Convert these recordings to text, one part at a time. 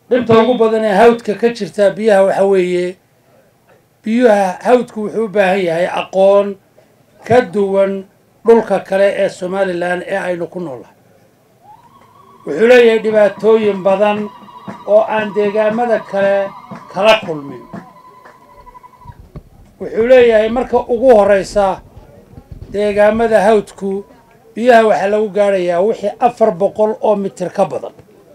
dhibta ugu badan ee hawdka ka jirta biyaha waxa weeye biyuha hawdku wuxuu u baahan yahay aqoon ka duwan dhulka kale ee somalilan ee aynu ku noolahay wuxuu leeyahay dhibaatooyin badan oo aan deegaamada kale kala kulmin wuxuu leeyahay marka ugu horeysa deegaamada hawdku biyaha waxaa lagu gaadhayaa wixii afar boqol oo mitir ka badan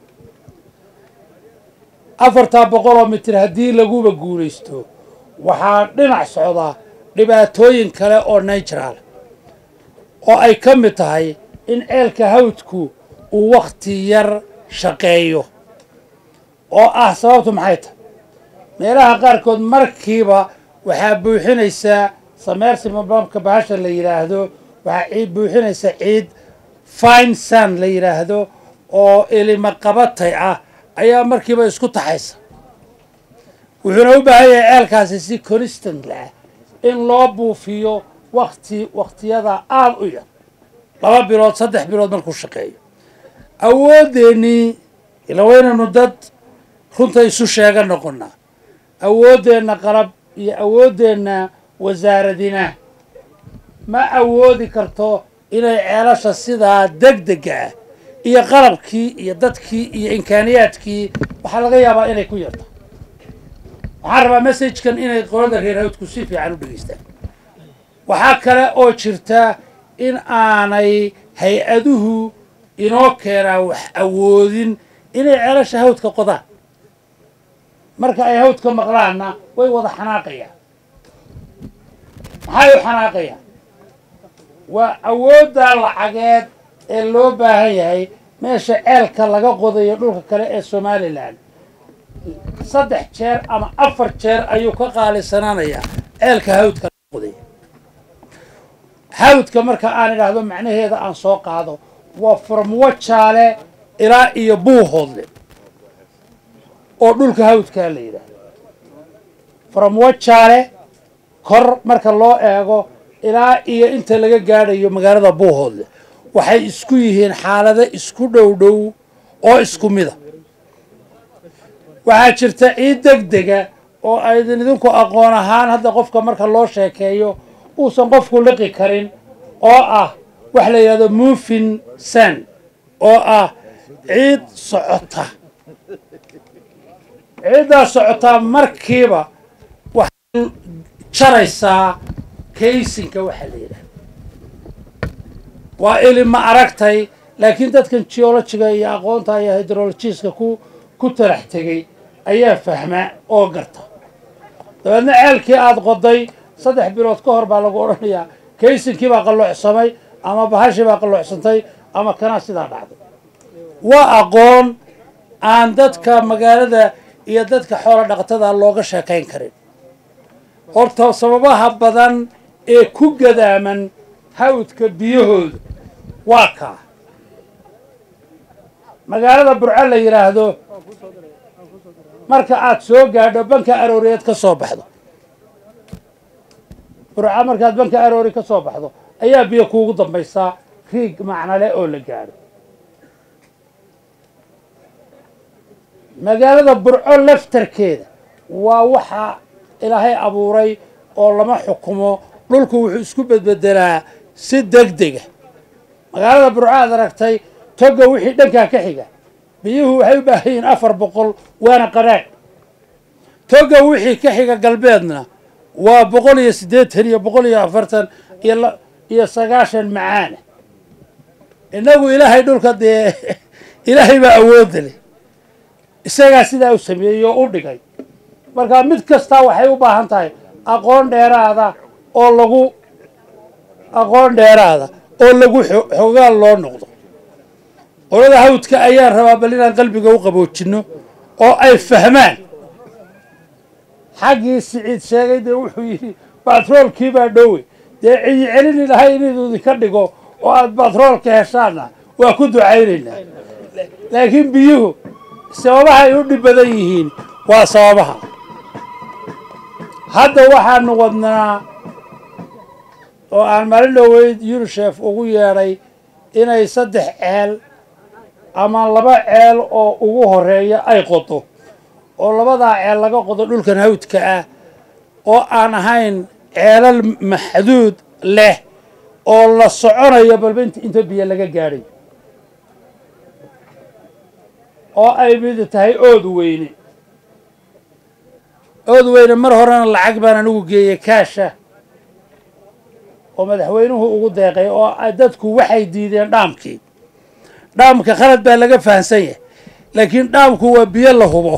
afartaa boqol oo mitir haddii laguba guulaysto waxaa dhinac socda dhibaatooyin kale oo natural oo ay ka mid tahay in ceelka hawdku uu wakhti yar shaqeeyo oo ah sababtu maxay tahay meelaha qaarkood markiiba waxaa buuxinaysaa sameersimabamka bahasha la yidhaahdo waxaa ciid buuxinaysa ciid fine sun la yidhaahdo oo ilima qabatay ah ayaa markiiba isku taxaysa wuxuuna u baahan yahay ceelkaasi si constant ah in loo buufiyo wakti wakhtiyada aada u yar laba bilood saddex bilood markuu shaqeeyo awooddeenii ila waynaynu dad runta isu sheega noqonaa awooddeenna qalab iyo awooddeenna wasaaradina ma awoodi karto inay ceelasha sidaa deg dega ah iyo qalabkii iyo dadkii iyo imkaaniyaadkii waxaa laga yaabaa inay ku yarto waxaan rabaa messagekan inay qolada reer hawdku si fiican u dhegeystaan waxaa kale oo jirta in aanay hay-aduhu inoo keenaa wax awoodin inay ceelasha hawdka qodaan marka ay hawdka maqlaanna way wada xanaaqayaan maxay u xanaaqayaan waa awoodda lacageed ee loo baahan yahay meesha ceelka laga qodayo dhulka kale ee somalilan saddex jeer ama afar jeer ayuu ka qaalisanaanayaa ceelka hawdka laga qodaya hawdka marka aan idhaahdo macnaheeda aan soo qaado waa farmuwo jaale ilaa iyo buuhoodle oo dhulka hawdkaa la yidhaahdo farmuwo jaale kor marka loo eego ilaa iyo inta laga gaadhayo magaalada buuhoodle waxay isku yihiin xaalado isku dhow dhow oo isku mida waxaa jirta ciid deg dega oo aydin idinku aqoon ahaan hadda qofka marka loo sheekeeyo uusan qofku liqi karin oo ah wax la yidhahdo mufin san oo ah ciid socota ciiddaa socotaa markiiba waxay jaraysaa kaysinka waxaa la yidhahda waa ili ma aragtay laakiin dadkan geologiga iyo aqoonta iyo hydrologiska ku ku talax tegey ayaa fahmaa oo garta dabeedna ceelkii aada qoday saddex bilood ka hor baa lagu odhanayaa kaysinkii baa qalloocsamay ama bahashii baa qalloocsantay ama kanaa sidaa dhacday waa aqoon aan dadka magaalada iyo dadka xoolo dhaqatada looga sheekayn karin horta sababaha badan ee ku gadaaman hawdka biyahooda waa kaa magaalada burco la yidhaahdo marka aad soo gaadho banka arooriyeed ka soo baxdo burco markaad banka aroori ka soo baxdo ayaa biyo kuugu dambaysaa riig macnale oo la gaadho magaalada burco laftarkeeda waa waxa ilaahay abuuray oo lama xukumo dhulku wuxuu isku bedbedelaa si deg dega magaalada burco aad aragtay toga wixii dhankaa ka xiga biyuhu waxay u baahan yihiin afar boqol waana qaraag toga wixii ka xiga galbeedna waa boqol iyo siddeetan iyo boqol iyo afartan iyo iyo sagaashan macaana innagu ilaahay dhulka dee ilaahay baa awoodda leh isagaa sidaa u sameeyey oo u dhigay marka mid kastaa waxay u baahan tahay aqoon dheeraada oo lagu aqoon dheeraada oo lagu xogaal loo noqdo qolada hawdka ayaan rabaa bal inaan qalbiga u qaboojinno oo ay fahmaan xaggii siciid sheegay dee wuxuu yidhi batroolkii baa dhowe dee ciyi celini lahay inuu idinka dhigo oo aada batroolka heshaanna waa ku ducaynaynaa laakiin biyuhu sababaha ay u dhib badan yihiin waa sababaha hadda waxaanu wadnaa oo aan maalin dhoweyd unisef ugu yeedhay inay saddex ceel ama laba ceel oo ugu horeeya ay qodo oo labadaa ceel laga qodo dhulkan hawdka ah oo aan ahayn ceelal maxduud leh oo la soconayo balba int inta biyo laga gaadhay oo ay mid tahay ood weyne ood weyne mar horena lacag baan anigu geeyey kaasha oo madaxweynuhu ugu deeqay oo dadku waxay diideen dhaamkii dhaamka khalad baa laga fahansan yahay laakiin dhaamku waa biyo la hubo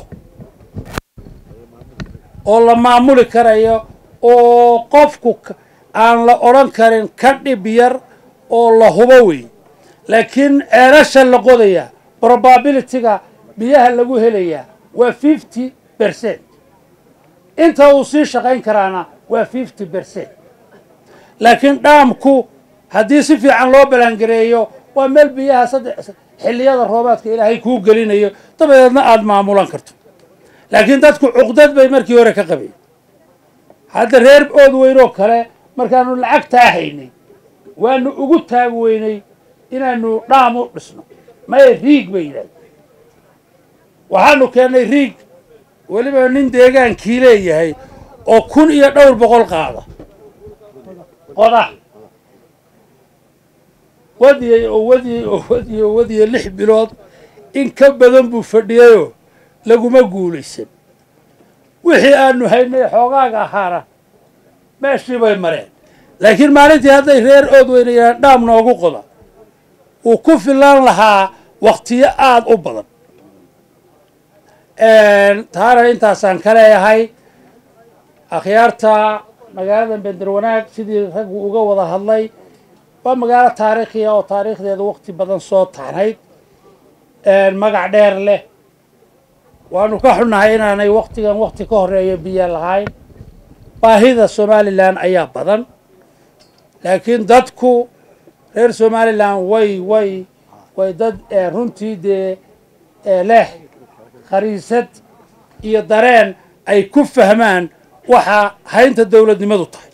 oo la maamuli karayo oo qofku aan la odhan karin ka dhib yar oo la hubo wey laakiin ceelasha la qodaya probabilityga biyaha lagu helayaa waa fifty bercent inta uu sii shaqayn karaana waa fifty bercent laakiin dhaamku haddii si fiican loo balangareeyo waa meel biyaha saddex xilliyada roobaadka ilaahay kuu gelinayo dabadeedna aada maamulan karto laakiin dadku cuqdad bay markii hore ka qabeen hadda reer ood weynoo kale markaanu lacagtaa haynay waanu ugu taag weynay inaanu dhaam u dhisno maya riig bay yidhahda waxaanu keennay riig weliba nin deegaankii leeyahay oo kun iyo dhowr boqol qaada qoda wadiyey oo wadiyey oo wadiyey oo wadiyey lix bilood in ka badan buu fadhiyayoo laguma guulaysan wixii aanu haynay xoogaaga ahaana meeshii bay mareen laakiin maalintii hadday reer ood weynayaan dhaam noogu qoda wuu ku filan lahaa waktiyo aada u badan taana intaasaan ka leeyahay akhyaarta magaalada bender wanaag sidii raggu uga wada hadlay waa magaalo taariikhiya oo taariikhdeeda wakti badan soo taxnayd magac dheer leh waanu ka xunnahay inaanay waktigan wakti ka horeeya biyo lahayn baahida somalilan ayaa badan laakiin dadku reer somalilan way way way dad runtii dee leh khariisad iyo dareen ay ku fahmaan waxa haynta dowladnimadu tahay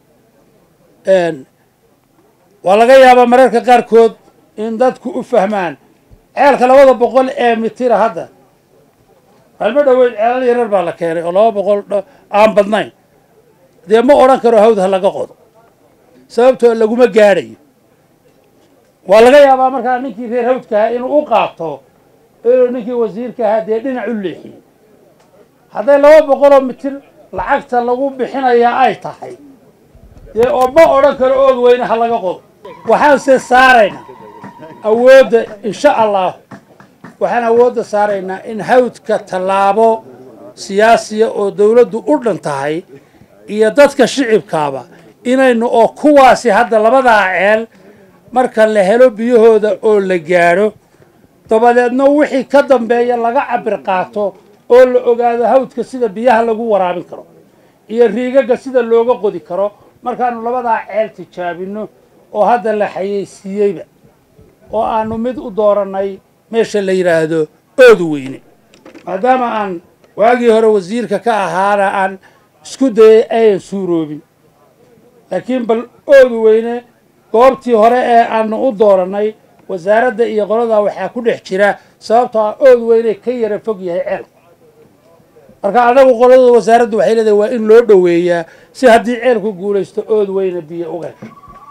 waa laga yaabaa mararka qaarkood in dadku u fahmaan ceelka labada boqol ee mitira hadda maalmo dhoweyd ceelal yarar baa la keenay oo laba boqol aan badnayn dee ma odhan karo hawd ha laga qodo sababtoo laguma gaadhayo waa laga yaabaa markaa ninkii reer hawdka ahaa inuu u qaato inuu ninkii wasiirka ahaa dee dhinac u leexiyey hadday laba boqoloo mitir lacagta lagu bixinayaa ay tahay dee oo ma odhan karo ood weyne ha laga qodo waxaan se saaraynaa awoodda insha allah waxaan awoodda saaraynaa in hawdka tallaabo siyaasiya oo dowladdu u dhan tahay iyo dadka shicibkaaba inaynu oo kuwaasi hadda labadaa ceel marka la helo biyahooda oo la gaadho dabadeedna wixii ka dambeeya laga cabir qaato oo la ogaado hawdka sida biyaha lagu waraabin karo iyo riigagga sida looga qodi karo markaanu labadaa ceel tijaabinno oo hadda la xayeysiiyeyba oo aanu mid u doorannay meesha la yidhaahdo ood weyne maadaama aan waagii hore wasiirka ka ahaana aan isku dayay ayan suuroobin laakiin bal ood weyne goobtii hore ee aanu u doorannay wasaaradda iyo qoladaa waxaa ku dhex jira sababtoo ah ood weyne ka yara fog yahay ceelku marka anagu qolada wasaaraddu waxay leedahay waa in loo dhoweeyaa si haddii ceelku guulaysto ood weyne biyo uga hesho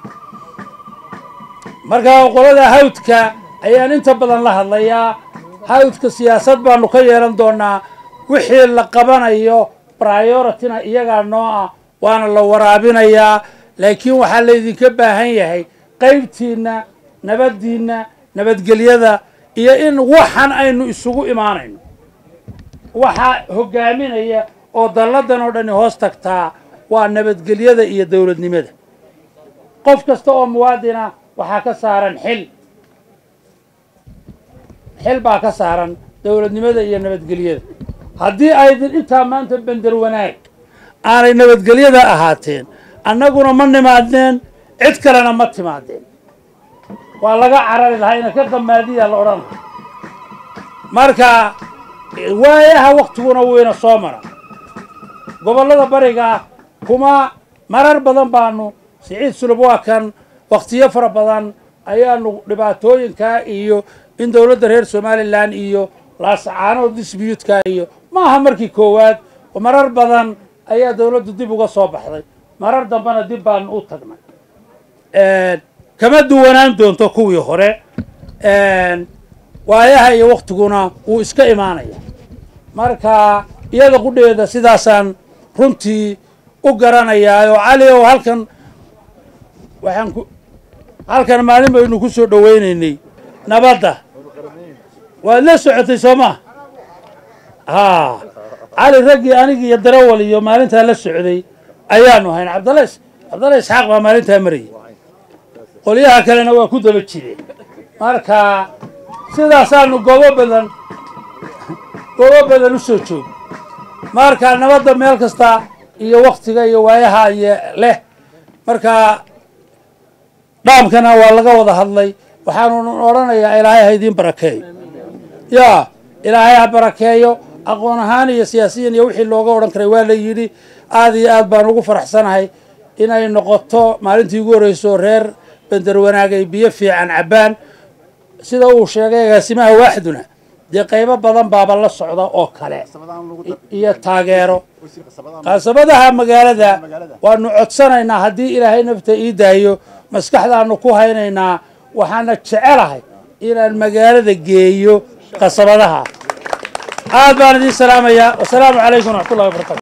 marka qolada hawdka ayaan inta badan la hadlayaa hawdka siyaasad baanu ka yeelan doonaa wixii la qabanayo priorityna iyagaa noo ah waana la waraabinayaa laakiin waxaa laydinka baahan yahay qaybtiinna nabaddiinna nabadgelyada iyo in waxan aynu isugu imaanayno waxaa hogaaminaya oo dalladan oo dhani hoos tagtaa waa nabadgelyada iyo dowladnimada qof kasta oo muwaadina waxaa ka saaran xil xil baa ka saaran dowladnimada iyo nabadgelyada haddii aydin intaa maanta bender wanaag aanay nabadgelyada ahaateen annaguna ma nimaadneen cid kalena ma timaadeen waa laga carari lahaa ina ka damaadiya la odhan lahaa marka waayaha waktiguna wuyna soo mara gobollada bariga kuma marar badan baanu siciid sulub waa kan waktiyo fara badan ayaanu dhibaatooyinkaa iyo in dowladda reer somalilan iyo laasacaanood disbiyuudka iyo maaha markii koowaad oo marar badan ayaa dowladdu dib uga soo baxday marar dambena dib baan u tagnay kama duwanaan doonto kuwii hore waayaha iyo waktiguna wuu iska imaanaya marka iyada qudheeda sidaasaan runtii u garanayaa oo cali ow halkan waxaan ku halkan maalin baynu ku soo dhowaynaynay nabadda waad la socotay soo maa haa cali raggii anigi iyo darawal iyo maalintaa la socday ayaanu hayn cabdalla cabdalla isxaaq baa maalintaa marayay qolyaha kalena waa ku daba jireen marka sidaasaanu goobo badan goobo badan u soo joogo marka nabadda meel kasta iyo waktiga iyo waayaha iyo leh marka dhaamkana waa laga wada hadlay waxaanu odhanayaa ilaahay ha idiin barakeeyo yaa ilaahay ha barakeeyo aqoon ahaan iyo siyaasiyan iyo wixii looga odhan karay waa la yidhi aada iyo aad baan ugu faraxsanahay inay noqoto maalintii ugu horreyso reer bender wanaag ay biyo fiican cabbaan sida uu sheegay agaasimaha waaxduna dee qaybo badan baaba la socda oo kale iyo taageero qasabadaha magaalada waanu codsanaynaa haddii ilaahay nafta ii daayo maskaxdaanu ku haynaynaa waxaana jecelahay inaan magaalada geeyo qasabadaha aad baan idiin salaamayaa wasalaamu calaykum waraxmatullahi wabarakatu